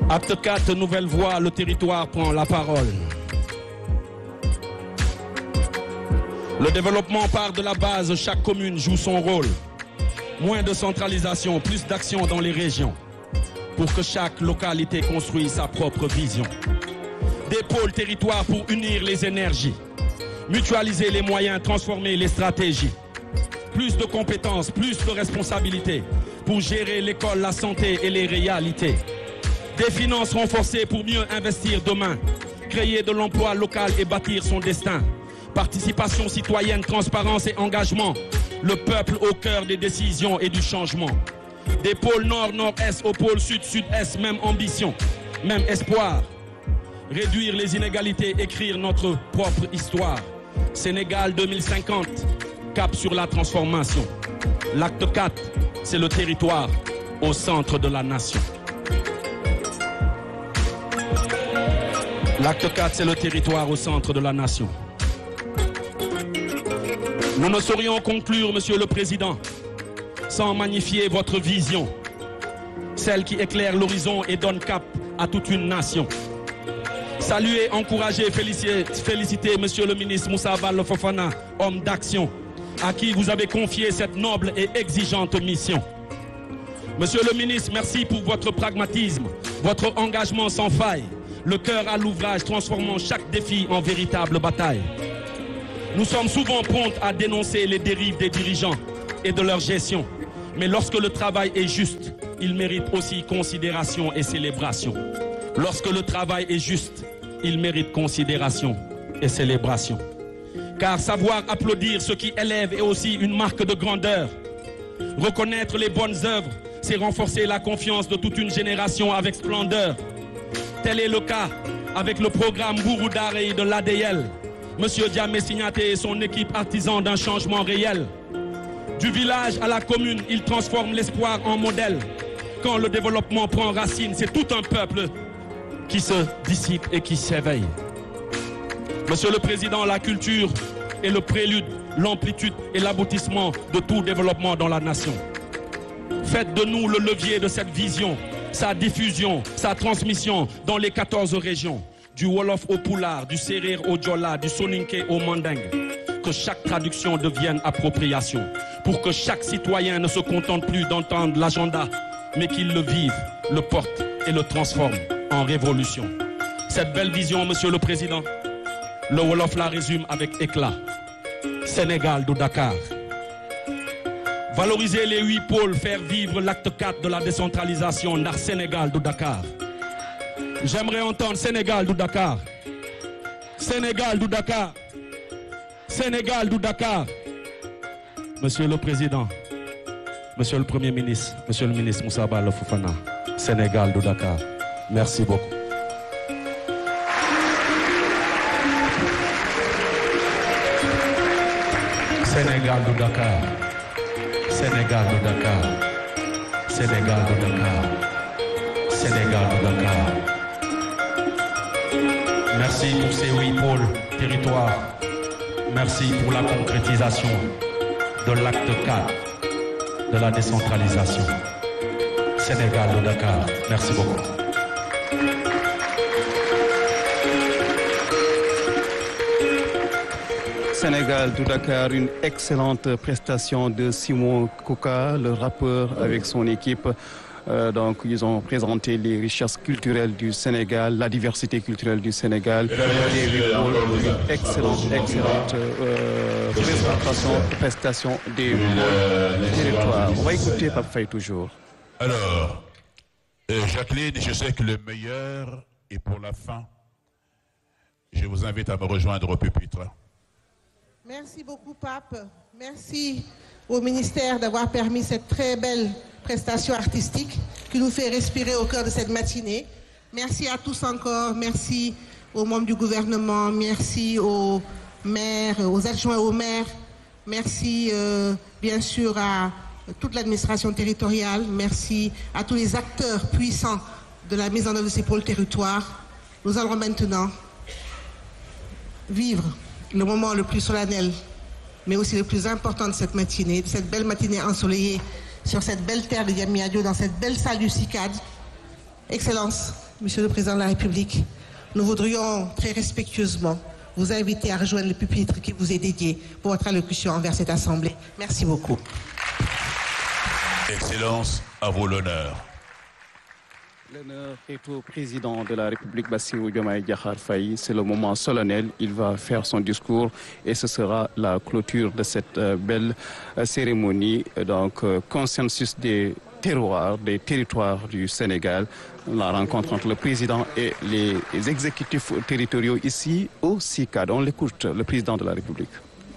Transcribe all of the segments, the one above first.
Acte 4, nouvelle voie, le territoire prend la parole. Le développement part de la base, chaque commune joue son rôle. Moins de centralisation, plus d'action dans les régions. Pour que chaque localité construise sa propre vision. Des pôles territoires pour unir les énergies. Mutualiser les moyens, transformer les stratégies. Plus de compétences, plus de responsabilités pour gérer l'école, la santé et les réalités. Des finances renforcées pour mieux investir demain. Créer de l'emploi local et bâtir son destin. Participation citoyenne, transparence et engagement. Le peuple au cœur des décisions et du changement. Des pôles nord, nord-est au pôle sud, sud-est, même ambition, même espoir. Réduire les inégalités, écrire notre propre histoire. Sénégal 2050, cap sur la transformation. L'acte 4, c'est le territoire au centre de la nation. L'acte 4, c'est le territoire au centre de la nation. Nous ne saurions conclure, Monsieur le Président, sans magnifier votre vision, celle qui éclaire l'horizon et donne cap à toute une nation. Saluer, encourager, féliciter, féliciter Monsieur le ministre Moussa Bal Fofana, homme d'action, à qui vous avez confié cette noble et exigeante mission. Monsieur le ministre, merci pour votre pragmatisme, votre engagement sans faille, le cœur à l'ouvrage transformant chaque défi en véritable bataille. Nous sommes souvent prompts à dénoncer les dérives des dirigeants et de leur gestion. Mais lorsque le travail est juste, il mérite aussi considération et célébration. Lorsque le travail est juste, il mérite considération et célébration. Car savoir applaudir ce qui élève est aussi une marque de grandeur. Reconnaître les bonnes œuvres, c'est renforcer la confiance de toute une génération avec splendeur. Tel est le cas avec le programme Bouroudarei de l'ADL. Monsieur Diamé Signaté et son équipe artisan d'un changement réel. Du village à la commune, il transforme l'espoir en modèle. Quand le développement prend racine, c'est tout un peuple qui se dissipe et qui s'éveille. Monsieur le Président, la culture est le prélude, l'amplitude et l'aboutissement de tout développement dans la nation. Faites de nous le levier de cette vision, sa diffusion, sa transmission dans les 14 régions, du Wolof au Poulard, du Serer au Djola, du Soninké au Mandingue. Que chaque traduction devienne appropriation, pour que chaque citoyen ne se contente plus d'entendre l'agenda, mais qu'il le vive, le porte et le transforme en révolution. Cette belle vision, Monsieur le Président, le Wolof la résume avec éclat. Sénégal de Dakar. Valoriser les huit pôles, faire vivre l'acte 4 de la décentralisation dans Sénégal de Dakar. J'aimerais entendre Sénégal de Dakar. Sénégal de Dakar. Sénégal de Dakar. Monsieur le Président, Monsieur le Premier ministre, Monsieur le ministre Moussa Bala Foufana, Sénégal de Dakar. Merci beaucoup. Sénégal de Dakar. Sénégal de Dakar. Sénégal de Dakar. Sénégal de Dakar. Merci pour ces huit pôles territoires. Merci pour la concrétisation de l'acte 4 de la décentralisation. Sénégal de Dakar. Merci beaucoup. Sénégal de Dakar, une excellente prestation de Simon Kouka, le rappeur avec son équipe. Euh, donc, ils ont présenté les richesses culturelles du Sénégal, la diversité culturelle du Sénégal. Des une excellente, excellente euh, présentation, prestation des territoires. On va écouter Pape Faye toujours. Alors, euh, Jacqueline, je sais que le meilleur est pour la fin. Je vous invite à me rejoindre au pupitre. Merci beaucoup, Pape. Merci au ministère d'avoir permis cette très belle prestation artistique qui nous fait respirer au cœur de cette matinée. Merci à tous encore. Merci aux membres du gouvernement. Merci aux maires, aux adjoints aux maires. Merci euh, bien sûr à toute l'administration territoriale. Merci à tous les acteurs puissants de la mise en œuvre de ces pôles territoires. Nous allons maintenant vivre le moment le plus solennel, mais aussi le plus important de cette matinée, de cette belle matinée ensoleillée sur cette belle terre de Yamiadio, dans cette belle salle du CICAD. Excellence, Monsieur le Président de la République, nous voudrions très respectueusement vous inviter à rejoindre le pupitre qui vous est dédié pour votre allocution envers cette Assemblée. Merci beaucoup. Excellence, à vous l'honneur. L'honneur est au président de la République, Bassirou Diomaye Diakhar Faye. C'est le moment solennel. Il va faire son discours et ce sera la clôture de cette euh, belle euh, cérémonie. Donc, euh, consensus des terroirs, des territoires du Sénégal. La rencontre entre le président et les exécutifs territoriaux ici au CICAD. On l'écoute, le président de la République.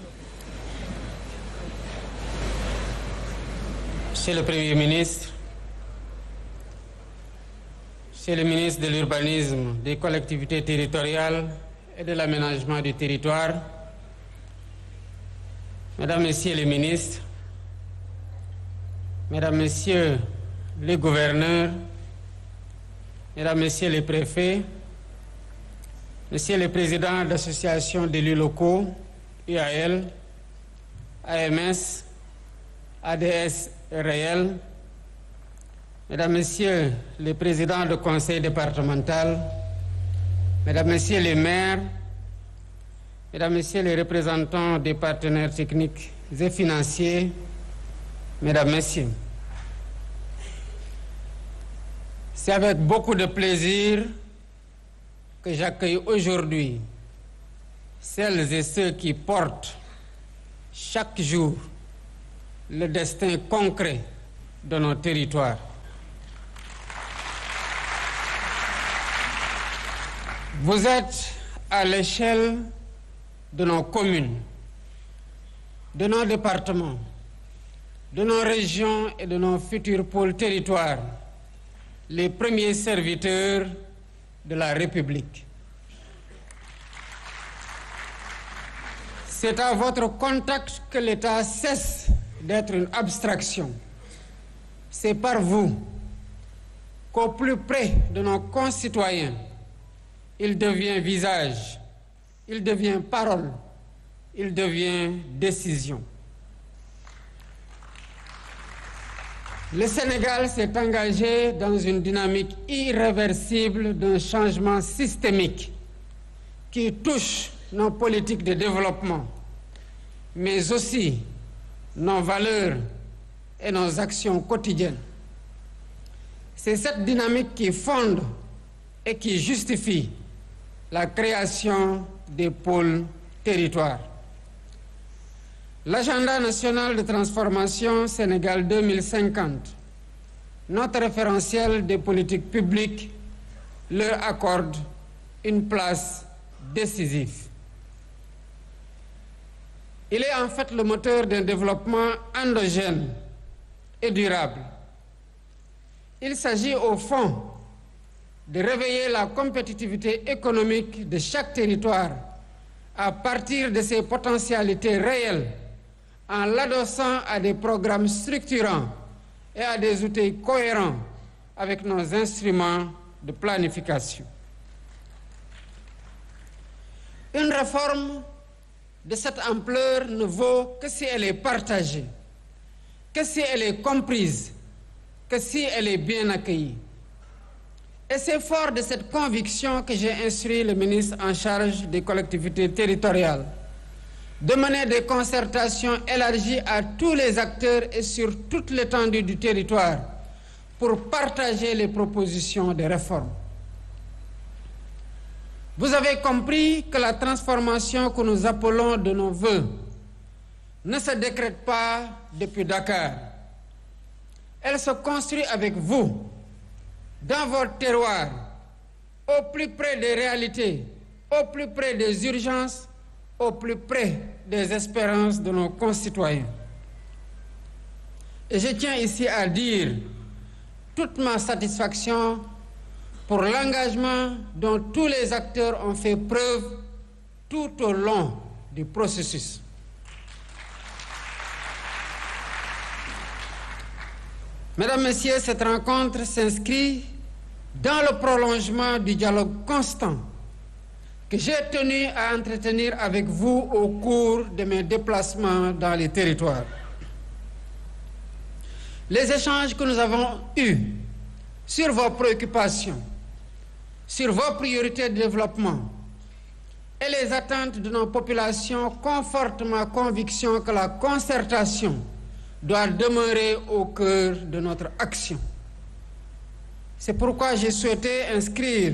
Monsieur le Premier ministre, Monsieur le ministre de l'Urbanisme, des collectivités territoriales et de l'aménagement du territoire, Mesdames, Messieurs les ministres, Mesdames, Messieurs les gouverneurs, Mesdames, Messieurs les préfets, Messieurs les présidents d'associations d'élus locaux, UAL, AMS, ADS réel, Mesdames, Messieurs les présidents de conseil départemental, Mesdames, Messieurs les maires, Mesdames, Messieurs les représentants des partenaires techniques et financiers, Mesdames, Messieurs, c'est avec beaucoup de plaisir que j'accueille aujourd'hui celles et ceux qui portent chaque jour le destin concret de nos territoires. Vous êtes à l'échelle de nos communes, de nos départements, de nos régions et de nos futurs pôles territoires, les premiers serviteurs de la République. C'est à votre contact que l'État cesse d'être une abstraction. C'est par vous qu'au plus près de nos concitoyens, il devient visage, il devient parole, il devient décision. Le Sénégal s'est engagé dans une dynamique irréversible d'un changement systémique qui touche nos politiques de développement, mais aussi nos valeurs et nos actions quotidiennes. C'est cette dynamique qui fonde et qui justifie la création des pôles territoires. L'agenda national de transformation Sénégal 2050, notre référentiel des politiques publiques, leur accorde une place décisive. Il est en fait le moteur d'un développement endogène et durable. Il s'agit au fond de réveiller la compétitivité économique de chaque territoire à partir de ses potentialités réelles en l'adossant à des programmes structurants et à des outils cohérents avec nos instruments de planification. Une réforme de cette ampleur ne vaut que si elle est partagée, que si elle est comprise, que si elle est bien accueillie. Et c'est fort de cette conviction que j'ai instruit le ministre en charge des collectivités territoriales de mener des concertations élargies à tous les acteurs et sur toute l'étendue du territoire pour partager les propositions de réforme. Vous avez compris que la transformation que nous appelons de nos voeux ne se décrète pas depuis Dakar. Elle se construit avec vous, dans votre terroir, au plus près des réalités, au plus près des urgences, au plus près des espérances de nos concitoyens. Et je tiens ici à dire toute ma satisfaction pour l'engagement dont tous les acteurs ont fait preuve tout au long du processus. Mesdames, Messieurs, cette rencontre s'inscrit dans le prolongement du dialogue constant que j'ai tenu à entretenir avec vous au cours de mes déplacements dans les territoires. Les échanges que nous avons eus sur vos préoccupations sur vos priorités de développement et les attentes de nos populations confortent ma conviction que la concertation doit demeurer au cœur de notre action. C'est pourquoi j'ai souhaité inscrire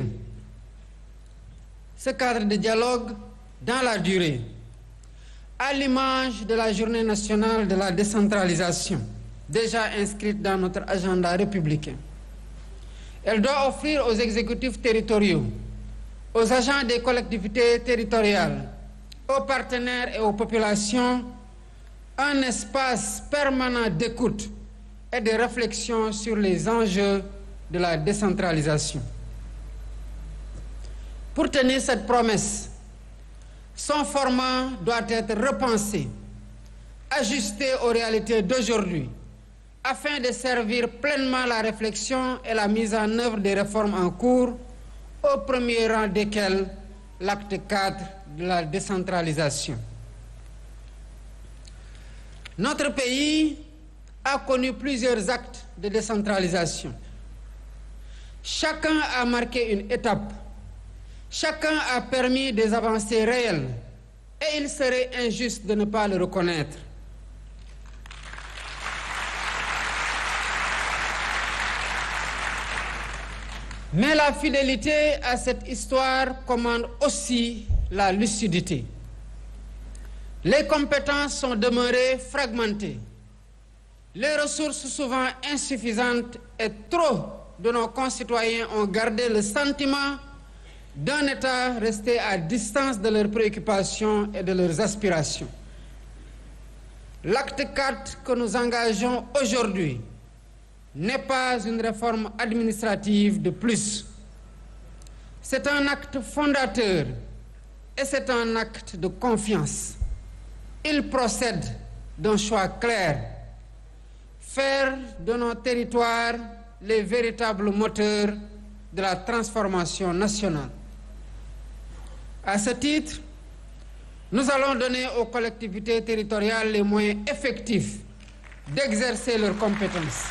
ce cadre de dialogue dans la durée, à l'image de la Journée nationale de la décentralisation, déjà inscrite dans notre agenda républicain. Elle doit offrir aux exécutifs territoriaux, aux agents des collectivités territoriales, aux partenaires et aux populations un espace permanent d'écoute et de réflexion sur les enjeux de la décentralisation. Pour tenir cette promesse, son format doit être repensé, ajusté aux réalités d'aujourd'hui, afin de servir pleinement la réflexion et la mise en œuvre des réformes en cours, au premier rang desquelles l'acte 4 de la décentralisation. Notre pays a connu plusieurs actes de décentralisation. Chacun a marqué une étape. Chacun a permis des avancées réelles. Et il serait injuste de ne pas le reconnaître. Mais la fidélité à cette histoire commande aussi la lucidité. Les compétences sont demeurées fragmentées. Les ressources souvent insuffisantes et trop de nos concitoyens ont gardé le sentiment d'un État resté à distance de leurs préoccupations et de leurs aspirations. L'acte 4 que nous engageons aujourd'hui n'est pas une réforme administrative de plus. C'est un acte fondateur et c'est un acte de confiance. Il procède d'un choix clair, faire de nos territoires les véritables moteurs de la transformation nationale. À ce titre, nous allons donner aux collectivités territoriales les moyens effectifs d'exercer leurs compétences.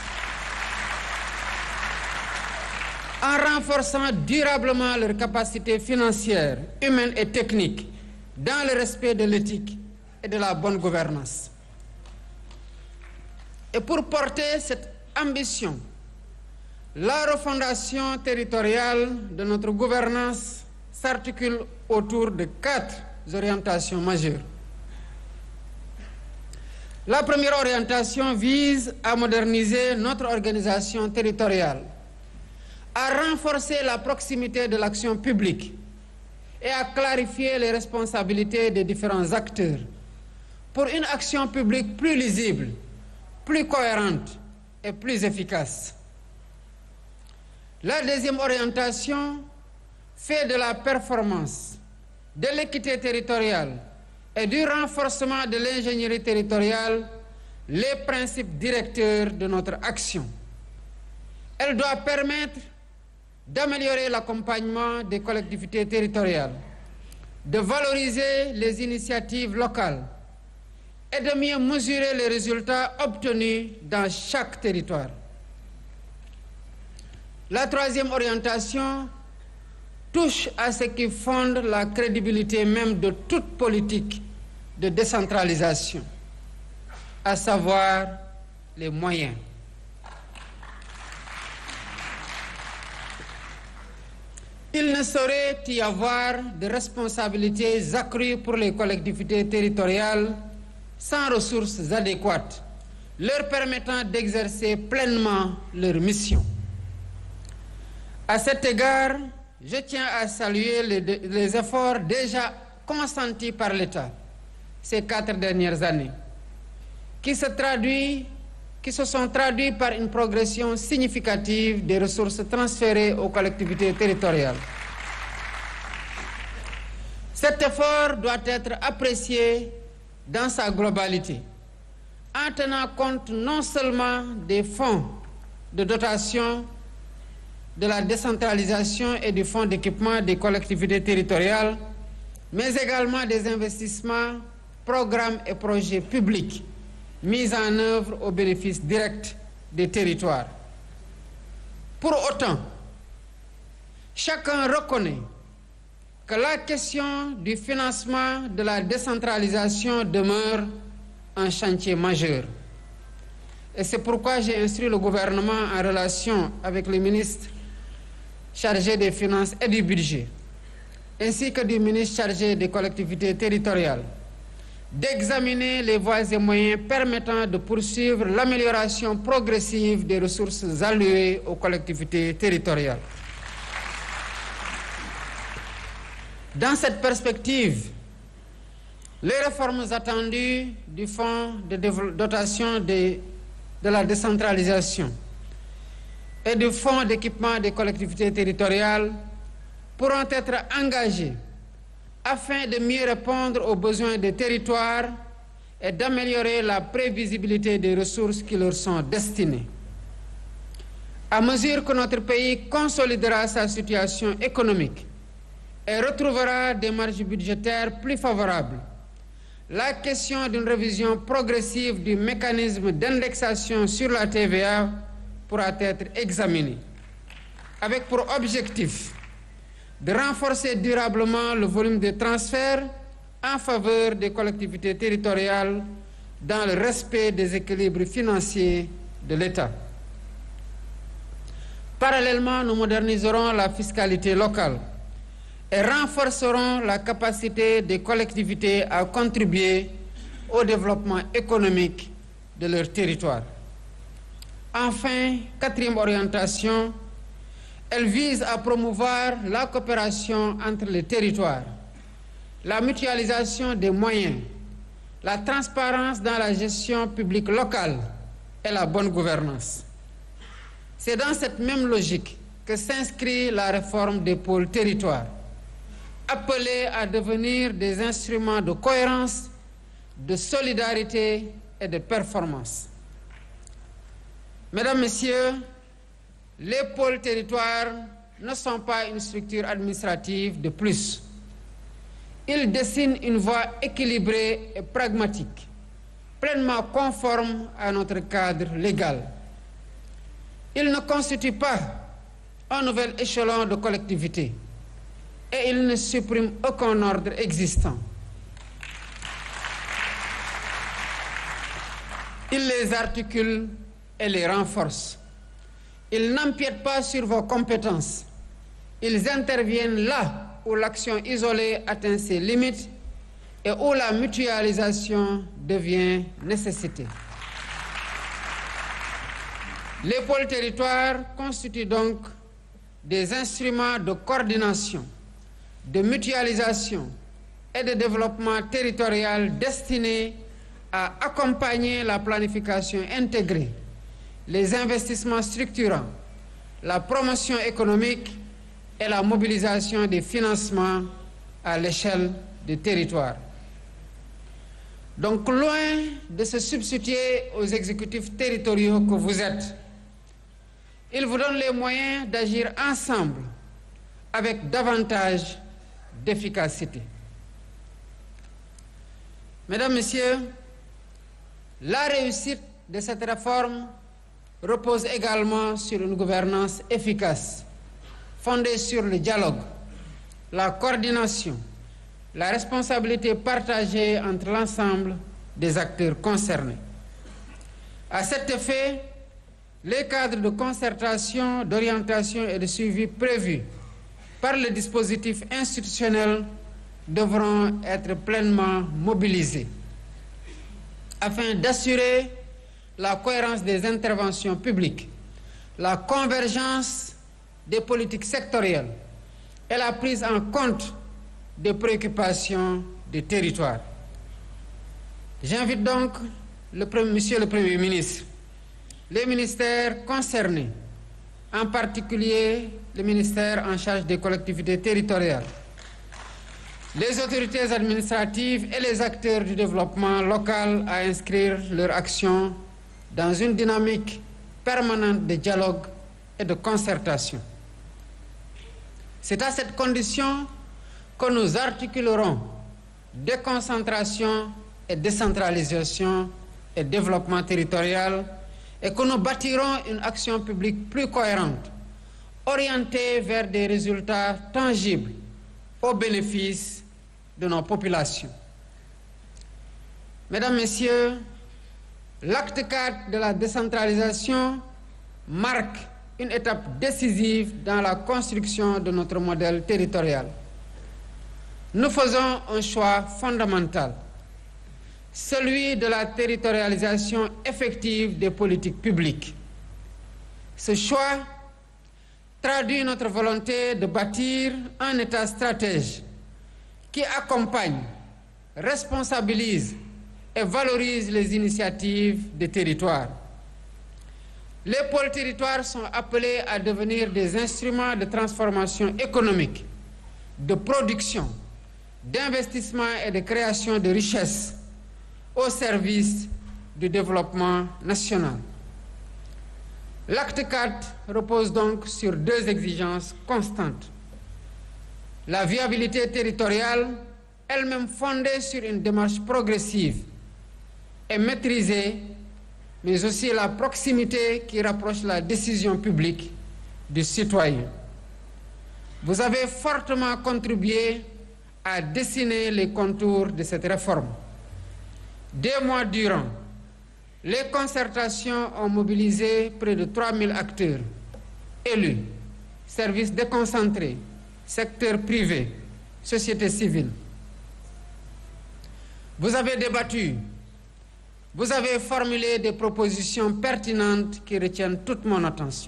En renforçant durablement leurs capacités financières, humaines et techniques, dans le respect de l'éthique et de la bonne gouvernance. Et pour porter cette ambition, la refondation territoriale de notre gouvernance s'articule autour de quatre orientations majeures. La première orientation vise à moderniser notre organisation territoriale, à renforcer la proximité de l'action publique et à clarifier les responsabilités des différents acteurs pour une action publique plus lisible, plus cohérente et plus efficace. La deuxième orientation fait de la performance, de l'équité territoriale et du renforcement de l'ingénierie territoriale les principes directeurs de notre action. Elle doit permettre d'améliorer l'accompagnement des collectivités territoriales, de valoriser les initiatives locales et de mieux mesurer les résultats obtenus dans chaque territoire. La troisième orientation touche à ce qui fonde la crédibilité même de toute politique de décentralisation, à savoir les moyens. Il ne saurait y avoir de responsabilités accrues pour les collectivités territoriales sans ressources adéquates, leur permettant d'exercer pleinement leur mission. À cet égard, je tiens à saluer les, les efforts déjà consentis par l'État ces quatre dernières années, qui se, traduit, qui se sont traduits par une progression significative des ressources transférées aux collectivités territoriales. Cet effort doit être apprécié dans sa globalité, en tenant compte non seulement des fonds de dotation de la décentralisation et du fonds d'équipement des collectivités territoriales, mais également des investissements, programmes et projets publics mis en œuvre au bénéfice direct des territoires. Pour autant, chacun reconnaît que la question du financement de la décentralisation demeure un chantier majeur. Et c'est pourquoi j'ai instruit le gouvernement en relation avec le ministre chargé des Finances et du Budget, ainsi que du ministre chargé des collectivités territoriales, d'examiner les voies et moyens permettant de poursuivre l'amélioration progressive des ressources allouées aux collectivités territoriales. Dans cette perspective, les réformes attendues du Fonds de dotation de, de la décentralisation et du Fonds d'équipement des collectivités territoriales pourront être engagées afin de mieux répondre aux besoins des territoires et d'améliorer la prévisibilité des ressources qui leur sont destinées. À mesure que notre pays consolidera sa situation économique et retrouvera des marges budgétaires plus favorables, la question d'une révision progressive du mécanisme d'indexation sur la TVA pourra être examinée, avec pour objectif de renforcer durablement le volume des transferts en faveur des collectivités territoriales dans le respect des équilibres financiers de l'État. Parallèlement, nous moderniserons la fiscalité locale et renforceront la capacité des collectivités à contribuer au développement économique de leur territoire. Enfin, quatrième orientation, elle vise à promouvoir la coopération entre les territoires, la mutualisation des moyens, la transparence dans la gestion publique locale et la bonne gouvernance. C'est dans cette même logique que s'inscrit la réforme des pôles territoires appelés à devenir des instruments de cohérence, de solidarité et de performance. Mesdames, Messieurs, les pôles territoires ne sont pas une structure administrative de plus. Ils dessinent une voie équilibrée et pragmatique, pleinement conforme à notre cadre légal. Ils ne constituent pas un nouvel échelon de collectivité et il ne supprime aucun ordre existant. Il les articule et les renforce. Ils n'empiètent pas sur vos compétences. Ils interviennent là où l'action isolée atteint ses limites et où la mutualisation devient nécessité. Les pôles territoires constituent donc des instruments de coordination de mutualisation et de développement territorial destinés à accompagner la planification intégrée, les investissements structurants, la promotion économique et la mobilisation des financements à l'échelle des territoires. Donc loin de se substituer aux exécutifs territoriaux que vous êtes, ils vous donnent les moyens d'agir ensemble avec davantage d'efficacité. Mesdames, Messieurs, la réussite de cette réforme repose également sur une gouvernance efficace, fondée sur le dialogue, la coordination, la responsabilité partagée entre l'ensemble des acteurs concernés. À cet effet, les cadres de concertation, d'orientation et de suivi prévus par le dispositif institutionnel devront être pleinement mobilisés afin d'assurer la cohérence des interventions publiques, la convergence des politiques sectorielles et la prise en compte des préoccupations des territoires. J'invite donc le, Monsieur le Premier ministre, les ministères concernés, en particulier le ministère en charge des collectivités territoriales, les autorités administratives et les acteurs du développement local à inscrire leur action dans une dynamique permanente de dialogue et de concertation. C'est à cette condition que nous articulerons déconcentration et décentralisation et développement territorial et que nous bâtirons une action publique plus cohérente orientée vers des résultats tangibles au bénéfice de nos populations. Mesdames, Messieurs, l'acte 4 de la décentralisation marque une étape décisive dans la construction de notre modèle territorial. Nous faisons un choix fondamental, celui de la territorialisation effective des politiques publiques. Ce choix traduit notre volonté de bâtir un État stratège qui accompagne, responsabilise et valorise les initiatives des territoires. Les pôles territoires sont appelés à devenir des instruments de transformation économique, de production, d'investissement et de création de richesses au service du développement national. L'acte 4 repose donc sur deux exigences constantes. La viabilité territoriale, elle-même fondée sur une démarche progressive et maîtrisée, mais aussi la proximité qui rapproche la décision publique du citoyen. Vous avez fortement contribué à dessiner les contours de cette réforme. Deux mois durant, les concertations ont mobilisé près de 3000 acteurs, élus, services déconcentrés, secteur privé, société civile. Vous avez débattu, vous avez formulé des propositions pertinentes qui retiennent toute mon attention.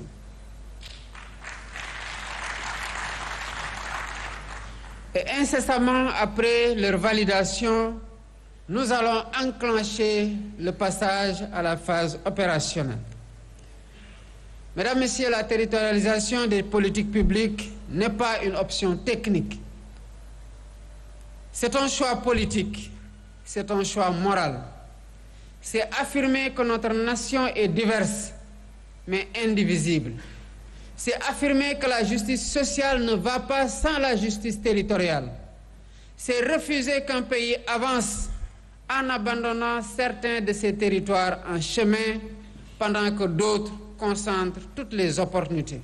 Et incessamment après leur validation, nous allons enclencher le passage à la phase opérationnelle. Mesdames, Messieurs, la territorialisation des politiques publiques n'est pas une option technique. C'est un choix politique, c'est un choix moral. C'est affirmer que notre nation est diverse, mais indivisible. C'est affirmer que la justice sociale ne va pas sans la justice territoriale. C'est refuser qu'un pays avance en abandonnant certains de ses territoires en chemin pendant que d'autres concentrent toutes les opportunités.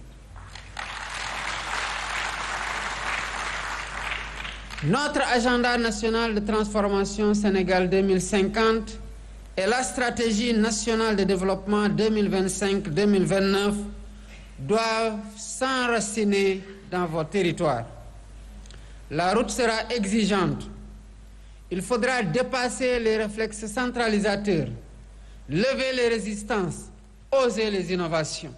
Notre agenda national de transformation Sénégal 2050 et la stratégie nationale de développement 2025-2029 doivent s'enraciner dans vos territoires. La route sera exigeante. Il faudra dépasser les réflexes centralisateurs, lever les résistances, oser les innovations.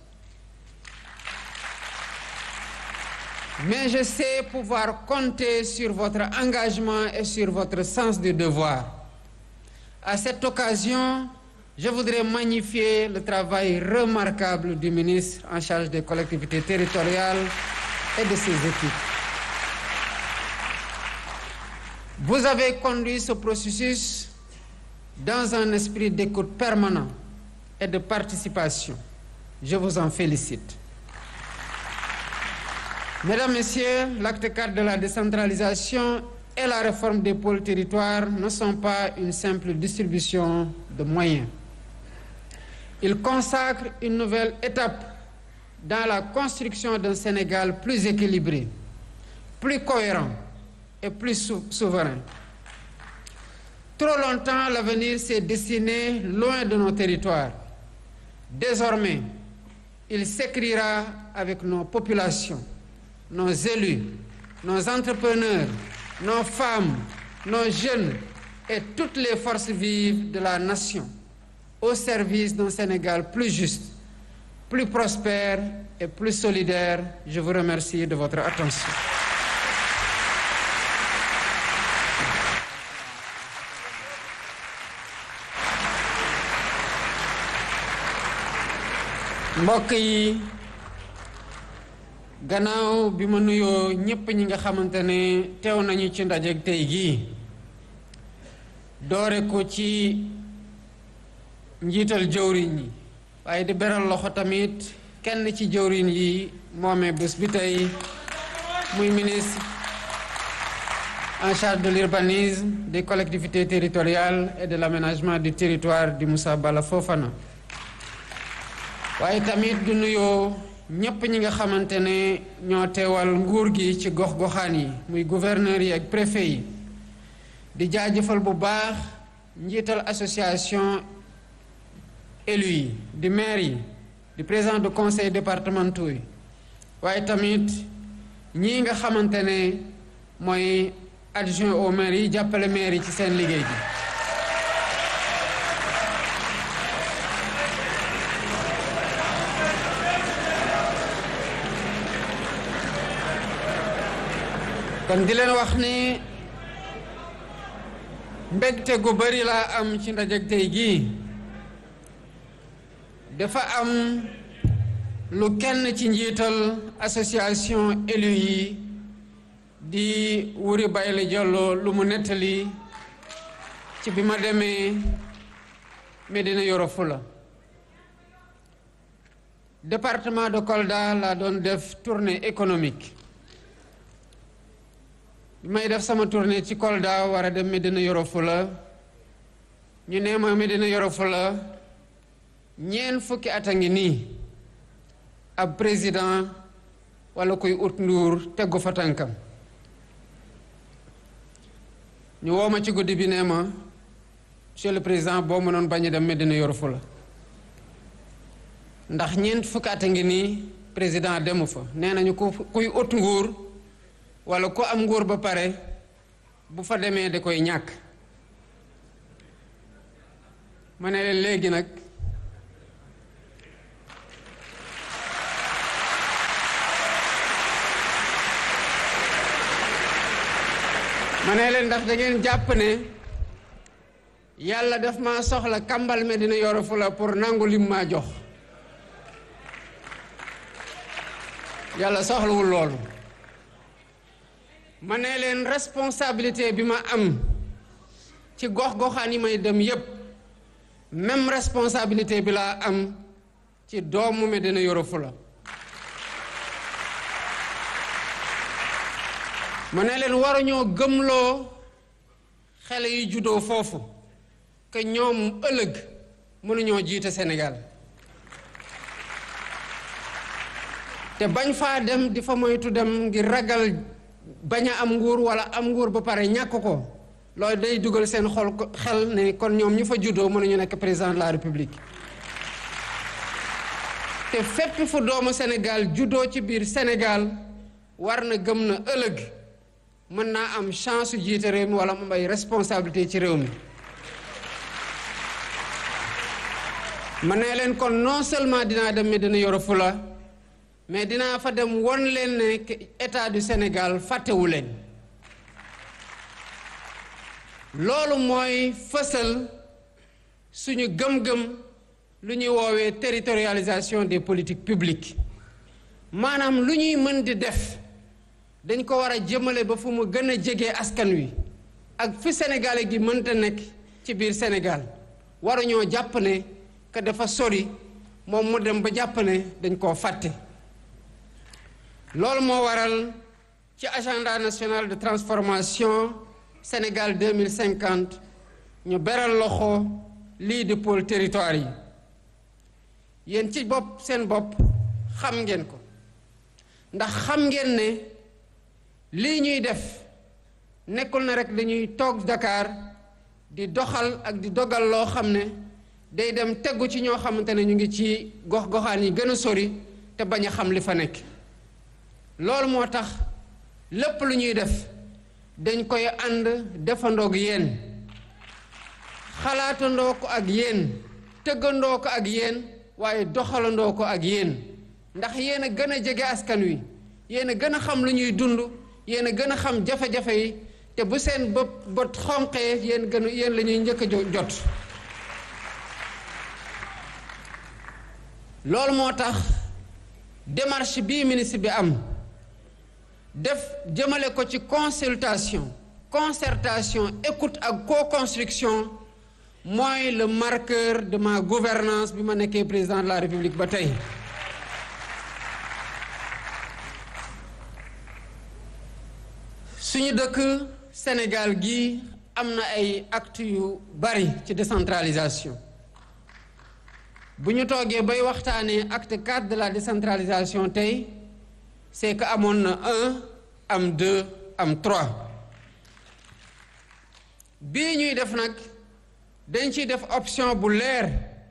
Mais je sais pouvoir compter sur votre engagement et sur votre sens du devoir. À cette occasion, je voudrais magnifier le travail remarquable du ministre en charge des collectivités territoriales et de ses équipes. Vous avez conduit ce processus dans un esprit d'écoute permanent et de participation. Je vous en félicite. Mesdames, Messieurs, l'acte 4 de la décentralisation et la réforme des pôles territoires ne sont pas une simple distribution de moyens. Ils consacrent une nouvelle étape dans la construction d'un Sénégal plus équilibré, plus cohérent et plus sou souverain. Trop longtemps, l'avenir s'est dessiné loin de nos territoires. Désormais, il s'écrira avec nos populations, nos élus, nos entrepreneurs, nos femmes, nos jeunes et toutes les forces vives de la nation au service d'un Sénégal plus juste, plus prospère et plus solidaire. Je vous remercie de votre attention. mbokk yi gannaaw bi ma nuyoo ñépp ñi nga xamante ne teew nañu ci ndaje tey gii doore ko ci njiital jëwriñ yi waaye di beral loxo tamit kenn ci jëwriñ yi moomee bés bi tey muy ministre en charge de l'urbanisme des collectivités territoriales et de l'aménagement du territoire di Moussa Bala Fofana waaye tamit du nuyoo ñépp ñi nga xamante ne ñoo teewal nguur gi ci gox-goxaan yi muy gouverneur yi ak préfet yi di jaajëfal bu baax njiital association élus yi di maire yi di président de conseil départementaux yi waaye tamit ñii nga xamante ne mooy adjoint au maire yi jàppale maire yi ci seen liggéey gi kon di leen wax ni mbégte gu bari laa am ci ndajeg tey gii dafa am lu kenn ci njiital association élus yi di Wuri Bayla Diallo lu mu nettali ci bi ma demee Médina Yoro Foulah département de Kolda laa doon def tournée économique bi may def sama tournée ci Kolda war a dem Médina Yoro Foulah ñu ne ma Médina Yoro Foulah ñeent fukki at a ngi nii ab président wala kuy ut nduur teggu fa tànkam ñu woo ma ci guddi bi nee ma monsieur le président boo mënoon bañ a dem Médina Yoro Foulah ndax ñeent fukki at a ngi nii président demu fa nee nañu ku kuy ut nguur wala ku am nguur ba pare bu fa demee da koy ñàkk ma ne leen léegi nag ma ne leen ndax da ngeen jàpp ne yàlla daf ma soxla kambal Médina Yoro Foulah pour nangu lim maa jox yàlla soxlawul loolu ma ne leen responsabilité bi ma am ci gox-goxaan yi may dem yépp même responsabilité bi laa am ci doomu Médina Yoro Foulah ma ne leen waruñoo gëmloo xale yi juddoo foofu que ñoom ëllëg mënuñoo jiite Sénégal te bañ faa dem di fa moytu dem ngir ragal bañ a am nguur wala am nguur ba pare ñàkk ko loolu day dugal seen xol xel ne kon ñoom ñu fa juddoo mënuñu nekk président de la république te fépp fu doomu Sénégal juddoo ci biir Sénégal war na gëm na ëllëg mën naa am chance su jiite réew mi wala mu ay responsabilité ci réew mi ma ne leen kon non seulement dinaa dem Médina Yoro Foulah mais dinaa fa dem won leen ne état du Sénégal fàttewu leen loolu mooy fësal suñu gëm-gëm lu ñuy woowee territorialisation des politiques publiques maanaam lu ñuy mën di def dañ ko war a jëmale ba fu mu gën a jege askan wi ak fi sénégalais gi mënta nekk ci biir Sénégal waruñoo jàpp ne que dafa sori moom mu dem ba jàpp ne dañ koo fàtte loolu moo waral ci agenda national de transformation Sénégal 2050 ñu beral loxo lii di pôle territoire yi yéen ci bopp seen bopp xam ngeen ko ndax xam ngeen ne lii ñuy def nekkul na rek dañuy toog Dakar di doxal ak di dogal loo xam ne day dem tegu ci ñoo xamante ne ñu ngi ci gox-goxaan yi gën a sori te bañ a xam li fa nekk loolu moo tax lépp lu ñuy def dañ koy ànd defandoog yéen xalaatandoo ko ak yéen tëggandoo ko ak yéen waaye doxalandoo ko ak yéen ndax yéen a gën a jege askan wi yéen a gën a xam lu ñuy dund yéen a gën a xam jafe-jafe yi te bu seen bët bët xonqee yéen gën yéen la ñuy njëkk a jot loolu moo tax démarche bii ministre bi am def jëmale ko ci consultation concertation écoute ak co-construction mooy le marqueur de ma gouvernance bi ma nekkee président de la république ba tey suñu dëkk Sénégal gi am na ay actes yu bari ci décentralisation bu ñu toogee bay waxtaanee acte 4 de la décentralisation tey c'est que amoon na un am deux am trois bii ñuy def nag dañ ciy def option bu leer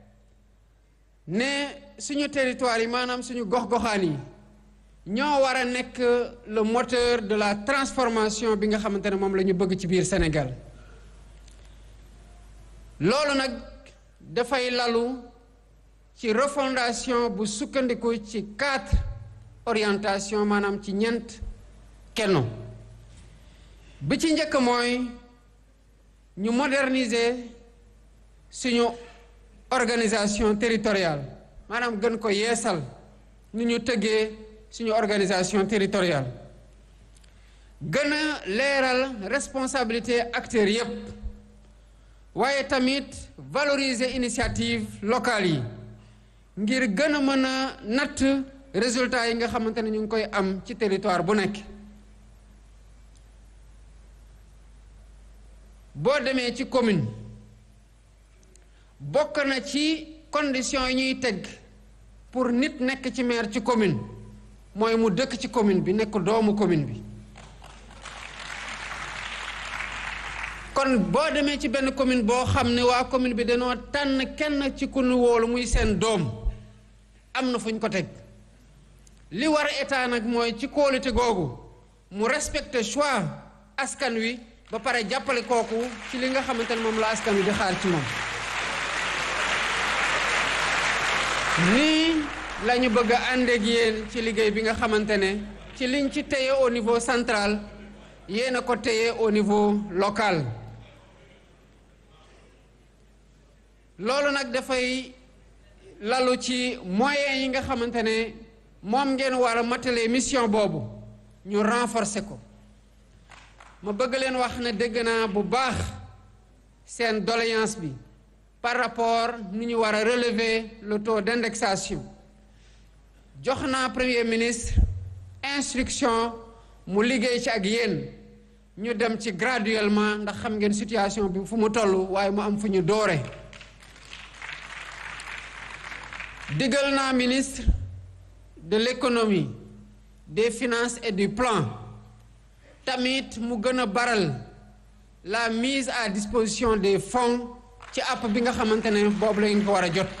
ne suñu territoire yi maanaam suñu gox-goxaan yi ñoo war a nekk le moteur de la transformation bi nga xamante ne moom la ñu bëgg ci biir Sénégal loolu nag dafay lalu ci refondation bu sukkandiku ci quatre orientation maanaam ci ñeent kenno bi ci njëkk mooy ñu moderniser suñu organisation territoriale maanaam gën ko yeesal ni ñu tëggee suñu organisation territoriale gën a leeral responsabilité acteurs yépp waaye tamit valoriser initiative locale yi ngir gën a mën a natt résultats yi nga xamante ne ñu ngi koy am ci territoire bu nekk boo demee ci commune bokk na ci conditions yi ñuy teg pour nit nekk ci maire ci commune mooy mu dëkk ci commune bi nekk doomu commune bi kon boo demee ci benn commune boo xam ne waa commune bi dañoo tànn kenn ci ku nu wóolu muy seen doom am na fu ñu ko teg li war état nag mooy ci kóolute googu mu respecter choix askan wi ba pare jàppale kooku ci li nga xamante ne moom la askan wi di xaar ci moom nii la ñu bëgg a ànd ak yéen ci liggéey bi nga xamante ne ci liñ ci téye au niveau central yéen a ko téye au niveau local loolu nag dafay lalu ci moyens yi nga xamante ne moom ngeen war a matale mission boobu ñu renforcer ko ma bëgg leen wax ne dégg naa bu baax seen doléance bi par rapport ni ñu war a relever le taux d'indexation jox naa premier ministre instruction mu liggéey ci ak yéen ñu dem ci graduellement ndax xam ngeen situation bi fu mu toll waaye mu am fu ñu doore digal naa ministre de l'économie des finances et du plan tamit mu gën a baral la mise à disposition des fonds ci app bi nga xamante ne boobu la ñu ko war a jot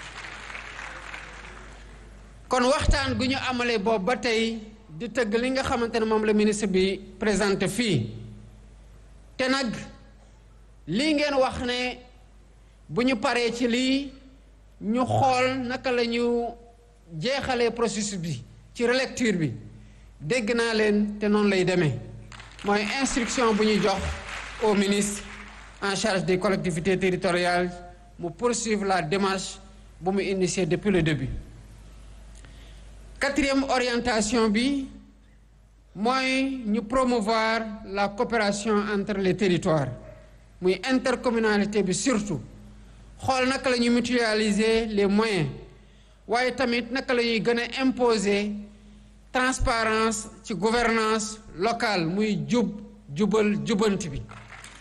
kon waxtaan gu ñu amalee boobu ba tey di tëgg li nga xamante ne moom la ministre bi présenté fii te nag lii ngeen wax ne bu ñu paree ci lii ñu xool naka la ñu jeexalee processus bi ci relecture bi dégg naa leen te noonu lay demee mooy instruction bu ñuy jox au ministre en charge des collectivités territoriales mu poursuivre la démarche bu mu initié depuis le début quatrième orientation bi mooy ñu promouvoir la coopération entre les territoires muy intercommunalité bi surtout xool naka la ñuy mutualiser les moyens waaye tamit naka la ñuy gën a imposer transparence ci gouvernance locale muy jub jubal jubanti bi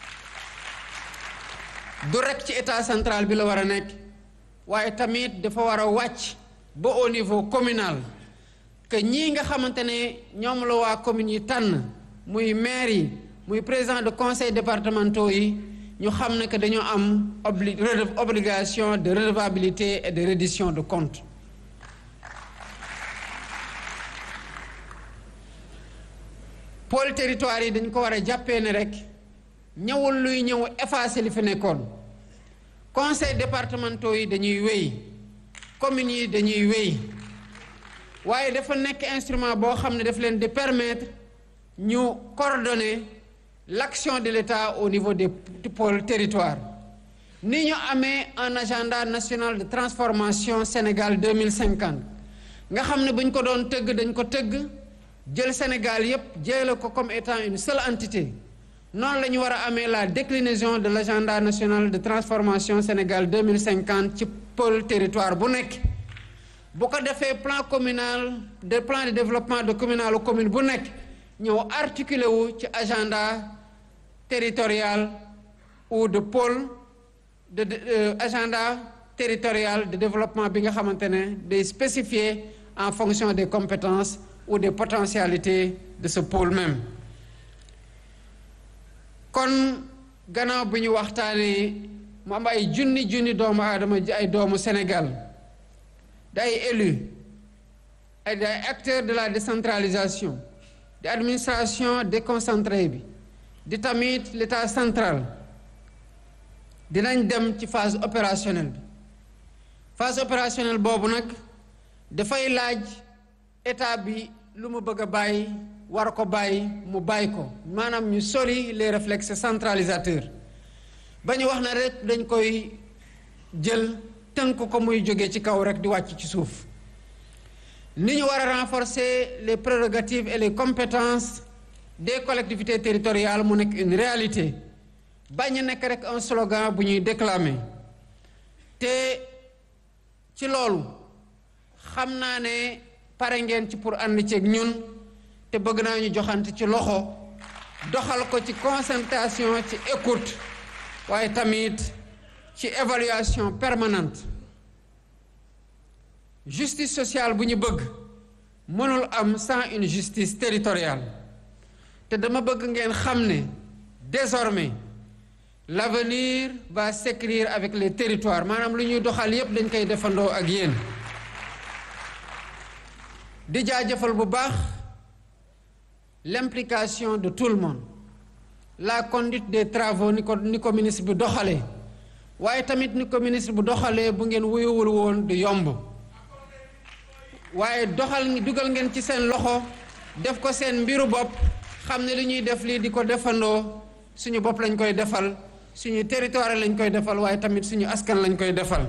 du rekk ci état central bi la war a nekk waaye tamit dafa war a wàcc ba au niveau communal que ñii nga xamante ne ñoom la waa communes yi tànn muy maire yi muy président de conseil départementaux yi ñu xam ne que dañoo am obli obligation de redevabilité et de reddition de compte pôle territoire yi dañ ko war a jàppee ne rek ñëwul luy ñëw effacer li fi nekkoon conseil départementaux yi dañuy wéy communes yi dañuy wéy waaye dafa nekk instrument boo xam ne daf leen di permettre ñu coordonner l'action de l'État au niveau des pôles territoires ni ñu amee un agenda national de transformation Sénégal 2050 nga xam ne bu ñu ko doon tëgg dañ ko tëgg jël Sénégal yépp jële ko comme étant une seule entité noonu la ñu war a amee la déclinaison de l'agenda national de transformation Sénégal 2050 ci pôle territoire bu nekk bu ko defee plan communal de plan de développement de communal ou commune bu nekk ñëw articulé wu ci agenda territorial ou de pôle de, de euh, agenda territorial de développement bi nga xamante ne day spécifié en fonction des compétences ou des potentialités de ce pôle même kon gannaaw bi ñu waxtaanee mu am ay junni junni doomu aadama ay doomu Sénégal di ay élus ay di ay acteurs de la décentralisation di administration déconcentrée bi di tamit l'état central dinañ dem ci phase opérationnelle bi phase opérationnelle boobu nag dafay laaj état bi lu mu bëgg a bàyyi war ko bàyyi mu bàyyi ko maanaam ñu sori les réflexes centralisateurs ba ñu wax na rek dañ koy jël tënk ko muy jóge ci kaw rek di wàcc ci suuf ni ñu war a renforcer les prérogatives et les compétences des collectivités territoriales mu nekk une réalité bañ a nekk rek un slogan bu ñuy déclamer te ci loolu xam naa ne pare ngeen ci pour ànd ceeg ñun te bëgg naa ñu joxante ci loxo doxal ko ci concertation ci écoute waaye tamit ci évaluation permanente justice sociale bu ñu bëgg mënul am sans une justice territoriale te dama bëgg ngeen xam ne désormais l'avenir va s'écrire avec les territoires maanaam lu ñuy doxal yépp dañ koy defandoo ak yéen di jaajëfal bu baax l'implication de tout le monde la conduite des travaux ni ko ni ko ministre bi doxalee waaye tamit ni ko ministre bu doxalee bu ngeen wuyuwul woon du yomb waaye doxal dugal ngeen ci seen loxo def ko seen mbiru bopp xam ne li ñuy def lii di ko defandoo suñu bopp lañ koy defal suñu territoire lañ koy defal waaye tamit suñu askan lañ koy defal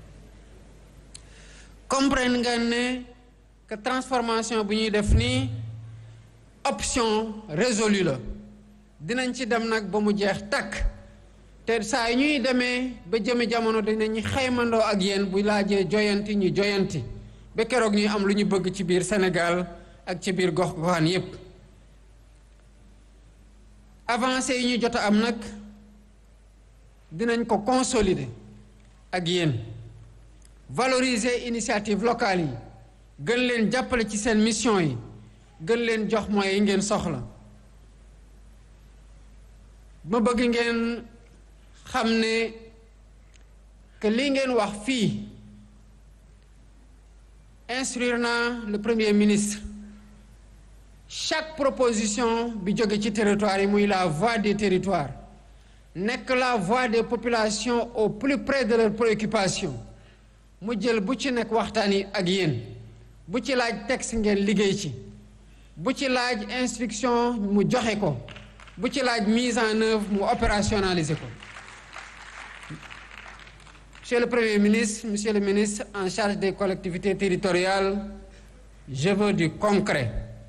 comprendre ngeen ne que transformation bu ñuy def nii option résolue la dinañ ci dem nag ba mu jeex takk te saa yi ñuy demee ba jëme jamono dinañ xaymandoo ak yéen bu laajee joyanti ñu joyanti ba keroog ñuy am lu ñu bëgg ci biir Sénégal ak ci biir gox goxaan yépp avancé yi ñu jot a am nag dinañ ko consolider ak yéen valoriser initiative locale yi gën leen jàppale ci seen mission yi gën leen jox moyens yi ngeen soxla ma bëgg ngeen xam ne que lii ngeen wax fii instruire naa le premier ministre chaque proposition bi jóge ci territoire yi muy la voix des territoires nekk la voix des populations au plus près de leurs préoccupations mu jël bu ci nekk waxtaan yi ak yéen bu ci laaj texte ngeen liggéey ci bu ci laaj instruction mu joxe ko bu ci laaj mise en œuvre mu opérationnaliser ko Monsieur le Premier ministre, Monsieur le ministre en charge des collectivités territoriales, je veux du concret.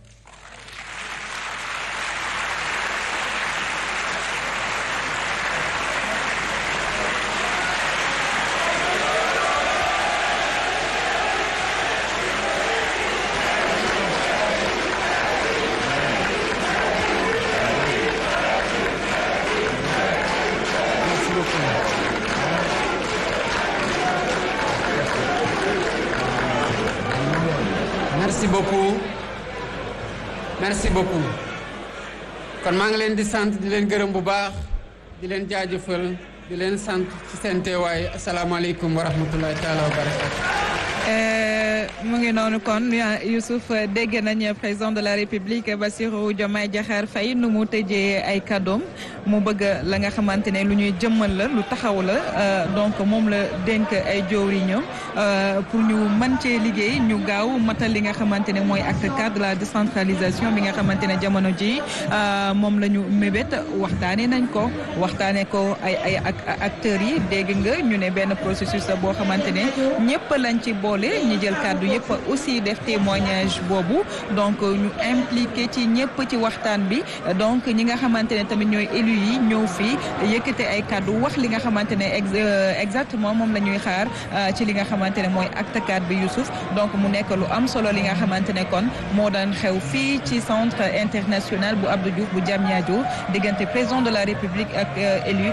merci beaucoup merci beaucoup kon maa ngi leen di sant di leen gërëm bu baax di leen jaajëfal di leen sant ci seen teewaay asalaamaaleykum wa rahmatullahi taala wa barakatu mu ngi noonu kon Youssouf dégg nañ président de la République Bassirou Diomaye Diakhar Faye nu mu tëjee ay kàddoom mu bëgg la nga xamante ne lu ñuy jëmmal la lu taxaw la donc moom la dénk ay jëwriñam pour ñu mën cee liggéey ñu gaaw matal li nga xamante ne mooy acte cadre de la décentralisation bi nga xamante ne jamono ji moom la ñu mébét waxtaanee nañ ko waxtaanee ko ay ay ak acteurs yi dégg nga ñu ne benn processus la boo xamante ne ñëpp lañ ci boole ñi jël kaddu yëpp aussi def témoignage boobu donc ñu impliqué ci ñëpp ci waxtaan bi donc ñi nga xamante ne tamit ñooy élus yi ñëw fii yëkkate ay kaddu wax li nga xamante ne exactement moom la ñuy xaar ci li nga xamante ne mooy acte 4 bi Youssouf donc mu nekk lu am solo li nga xamante ne kon moo daan xew fii ci centre international bu Abdou Diouf bu Diamniadio diggante président de la République ak élus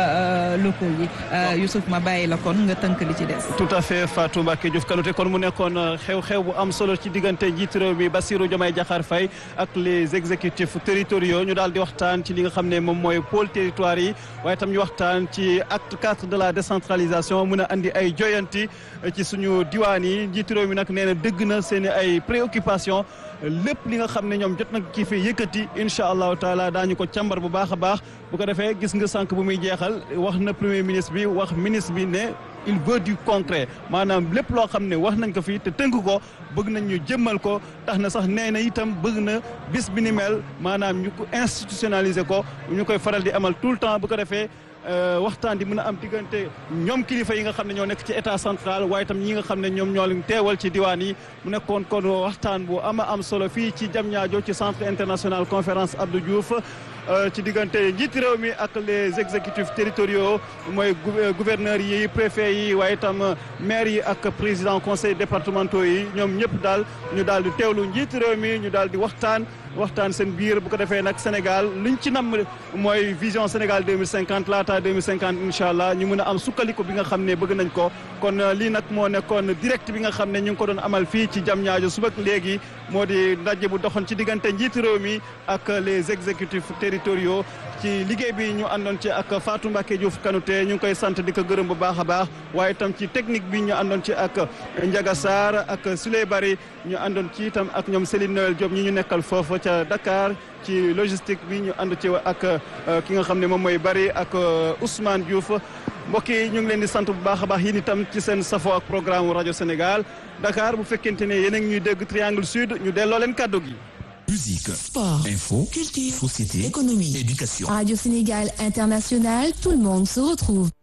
locaux yi Youssouf ma bàyyi la kon nga tënk li ci des. tout à fait Fatou Mbacké Diouf Kanouté kon mu nekkoon xew-xew bu am solo ci diggante njiitu réew mi Bassirou Diomaye Diakhar Faye ak les exécutifs territoriaux ñu daal di waxtaan ci li nga xam ne moom mooy pôle territoire yi waaye tam ñu waxtaan ci acte 4 de la décentralisation mun a andi ay joyanti ci suñu diwaan yi njiitu réew mi nag nee na dëgg na seen i ay préoccupation lépp li nga xam ne ñoom jot na kii fi yëkkati incha allahu taala daañu ko càmbar bu baax a baax bu ko defee gis nga sànq bu muy jeexal wax na premier ministre bi wax ministre bi ne il veut du concret maanaam lépp loo xam ne wax nañ ko fii te tënk ko bëgg nañ ñu jëmmal ko tax na sax nee na itam bëgg na bis bi ni mel maanaam ñu ko institutionnaliser ko ñu koy faral di amal tout le temps bu ko defee waxtaan di mën a am diggante ñoom kilifa yi nga xam ne ñoo nekk ci état central waaye itam ñi nga xam ne ñoom ñoo leen teewal ci diwaan yi mu nekkoon kon waxtaan bu ama am solo fii ci Diamniadio ci centre international conférence Abdou Diouf ci diggante njiiti réew mi ak les exécutifs territoriaux mooy gouverneurs yi préfet yi waaye itam maires yi ak président conseil départementaux yi ñoom ñëpp daal ñu daal di teewlu njiiti réew mi ñu daal di waxtaan waxtaan seen biir bu ko defee nag Sénégal luñ ci nam mooy vision Sénégal 2050 laata 2050 incha allah ñu mën a am sukkandiku bi nga xam ne bëgg nañ ko kon lii nag moo nekkoon direct bi nga xam ne ñu ngi ko doon amal fii ci Diamniadio suba léegi moo di ndaje bu doxoon ci diggante njiiti réew mi ak les exécutifs territoriaux ci liggéey bi ñu àndoon ci ak Fatou Mbacké Diouf Kanouté ñu ngi koy sant di ko gërëm bu baax a baax waaye itam ci technique bi ñu àndoon ci ak Ndiaga Sarr ak Souley Bari ñu àndoon ci itam ak ñoom Céline Noël Diop ñi ñu nekkal foofu ca Dakar ci logistique bi ñu ànd ci ak ki nga xam ne moom mooy Bari ak Ousmane Diouf mbokk yi ñu ngi leen di sant bu baax a baax yéen itam ci seen safo ak programme rajo Sénégal Dakar bu fekkente ne yéen a ngi ñuy dégg Triangle Sud ñu delloo leen kàddu gi. Musique, sport, info, culture, société, économie, éducation. Radio Sénégal International, tout le monde se retrouve.